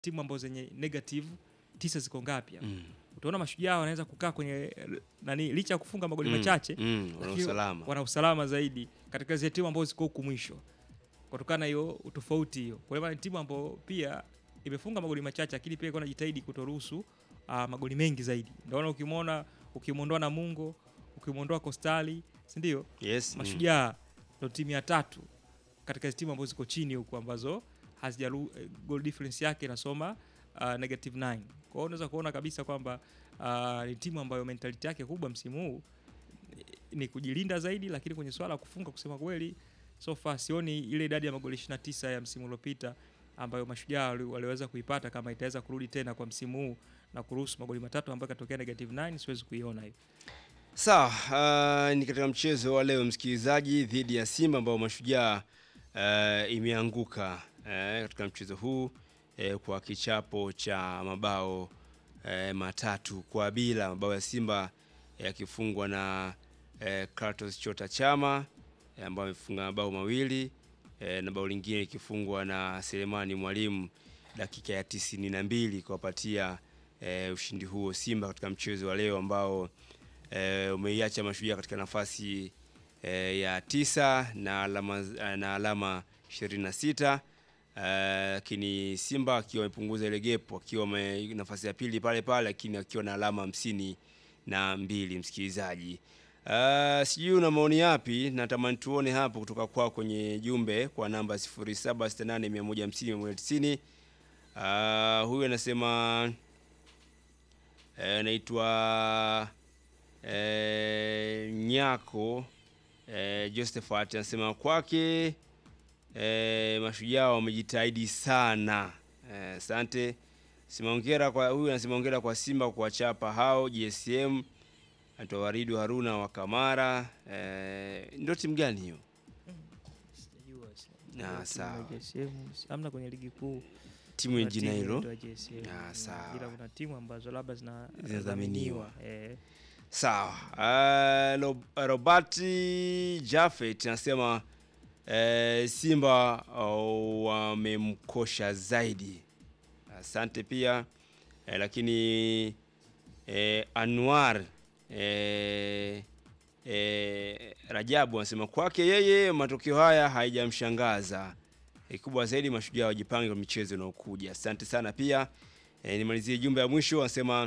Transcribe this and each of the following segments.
timu ambazo zenye negative tisa ziko ngapi hapa Mm. utaona mashujaa wanaweza kukaa kwenye eh, nani licha ya kufunga magoli Mm. machache Mm, wana lakini usalama. wana usalama zaidi katika zile timu ambazo ziko huku mwisho kutokana na hiyo utofauti hiyo kwa hiyo ni timu ambayo pia imefunga magoli machache lakini pia iko najitahidi kutoruhusu uh, magoli mengi zaidi ndio ukimwona ukimwondoa Namungo ukimwondoa Kostali si ndio Yes. mm. mashujaa ndo timu ya tatu katika hizi timu ambazo ziko chini huku ambazo hazijaru eh, goal difference yake inasoma uh, negative 9 kwa hiyo unaweza kuona kabisa kwamba uh, ni timu ambayo mentality yake kubwa msimu huu eh, ni kujilinda zaidi lakini kwenye swala la kufunga kusema kweli so far sioni ile idadi ya magoli 29 ya msimu uliopita ambayo mashujaa wali- waliweza kuipata kama itaweza kurudi tena kwa msimu huu na kuruhusu magoli matatu ambayo katokea negative 9 siwezi kuiona hiyo Sawa, uh, ni katika mchezo wa leo msikilizaji, dhidi ya Simba ambao mashujaa uh, imeanguka uh, katika mchezo huu uh, kwa kichapo cha mabao uh, matatu kwa bila, mabao ya Simba yakifungwa na uh, Kratos Chota Chama eh, ambao amefunga mabao mawili eh, na bao lingine likifungwa na Selemani Mwalimu dakika ya tisini na mbili kuwapatia eh, ushindi huo Simba katika mchezo wa leo ambao eh, umeiacha Mashujaa katika nafasi eh, ya tisa na alama na alama 26 eh, lakini Simba akiwa amepunguza ile gap akiwa ame- nafasi ya pili pale pale, lakini akiwa na alama hamsini na mbili. Msikilizaji, uh, sijui una maoni yapi? Natamani tuone hapo kutoka kwao kwenye jumbe kwa namba 0768150190. Uh, huyu anasema eh, anaitwa eh, Nyako eh, Josephat anasema kwake eh, mashujaa wamejitahidi sana. Eh, Asante. Simaongera kwa huyu anasema hongera kwa Simba kuwachapa hao GSM. Anaitwa Waridu Haruna wa Kamara. Eh, ndio timu gani hiyo? Ah, sawa. amna kwenye ligi kuu Timu ya kuna jina timu hilo. inaitwa JSM. Ah, Mm, sawa. ila kuna timu ambazo labda zina- Zinadhaminiwa. zinadhaminiwa eh. Sawa. Uh, Rob- Robert Jafet anasema uh, Simba uh, wamemkosha zaidi. Asante pia uh, lakini uh, Anwar uh, uh, Rajabu anasema kwake yeye matokeo haya haijamshangaza. Kikubwa zaidi mashujaa wajipange kwa michezo inayokuja. Asante sana pia. E, nimalizie jumbe ya mwisho anasema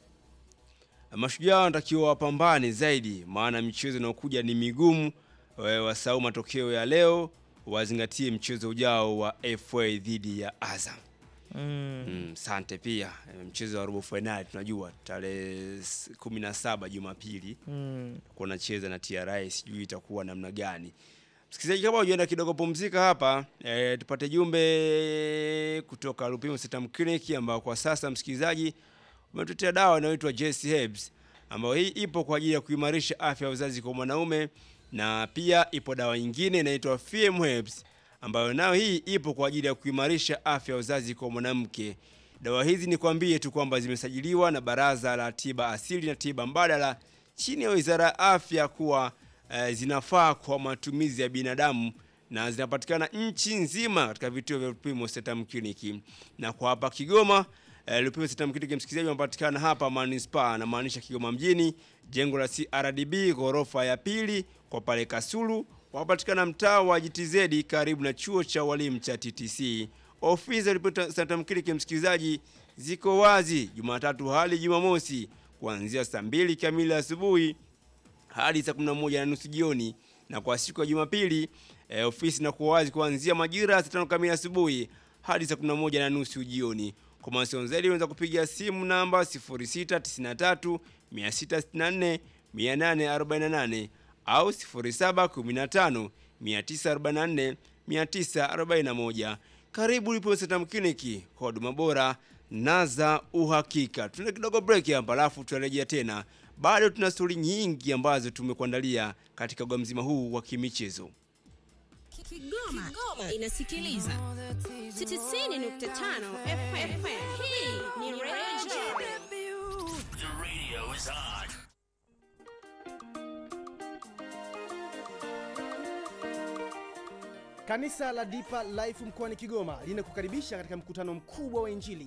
Mashujaa wanatakiwa wapambane zaidi, maana michezo inayokuja ni migumu. Eh, Wasahau matokeo ya leo, wazingatie mchezo ujao wa FA dhidi ya Azam. mm. Mm, Sante pia Eh, mchezo wa robo fainali tunajua tarehe s- 17 Jumapili Mm. kunacheza na TRA, sijui itakuwa namna gani. Msikilizaji, kama hujaenda kidogo pumzika hapa e, tupate jumbe kutoka Lupimo Setam Clinic ambao kwa sasa msikilizaji umetuletea dawa inayoitwa JC Herbs ambayo hii ipo kwa ajili ya kuimarisha afya ya uzazi kwa mwanaume, na pia ipo dawa nyingine inaitwa FM Herbs ambayo nayo hii ipo kwa ajili ya kuimarisha afya ya uzazi kwa mwanamke. Dawa hizi ni kwambie tu kwamba zimesajiliwa na Baraza la Tiba Asili na Tiba Mbadala chini ya Wizara ya Afya kuwa eh, zinafaa kwa matumizi ya binadamu na zinapatikana nchi nzima katika vituo vya Lupimo Setam Clinic. Na kwa hapa Kigoma eh, Lupimo Setam Clinic msikilizaji, wanapatikana hapa Manispaa, na maanisha Kigoma mjini, jengo la CRDB ghorofa ya pili, kwa pale Kasulu wanapatikana mtaa wa GTZ karibu na chuo cha walimu cha TTC. Ofisi za Lupimo Setam Clinic msikilizaji ziko wazi Jumatatu hadi Jumamosi kuanzia saa mbili kamili asubuhi hadi saa 11 na nusu jioni, na kwa siku ya Jumapili eh, ofisi inakuwa wazi kuanzia majira ya saa tano kamili asubuhi hadi saa 11 na nusu jioni. Kwa mawasiliano zaidi unaweza kupiga simu namba 0693 664 848 au 0715 944 941. Karibu Lupimo Setam Clinic kwa huduma bora na za uhakika. Tuna kidogo break hapa, alafu tutarejea tena. Bado tuna stori nyingi ambazo tumekuandalia katika uga mzima huu wa kimichezo. Kigoma, Kigoma inasikiliza 90.5 FM. Hii ni Radio The radio is on. Kanisa la Deeper Life mkoani Kigoma linakukaribisha katika mkutano mkubwa wa Injili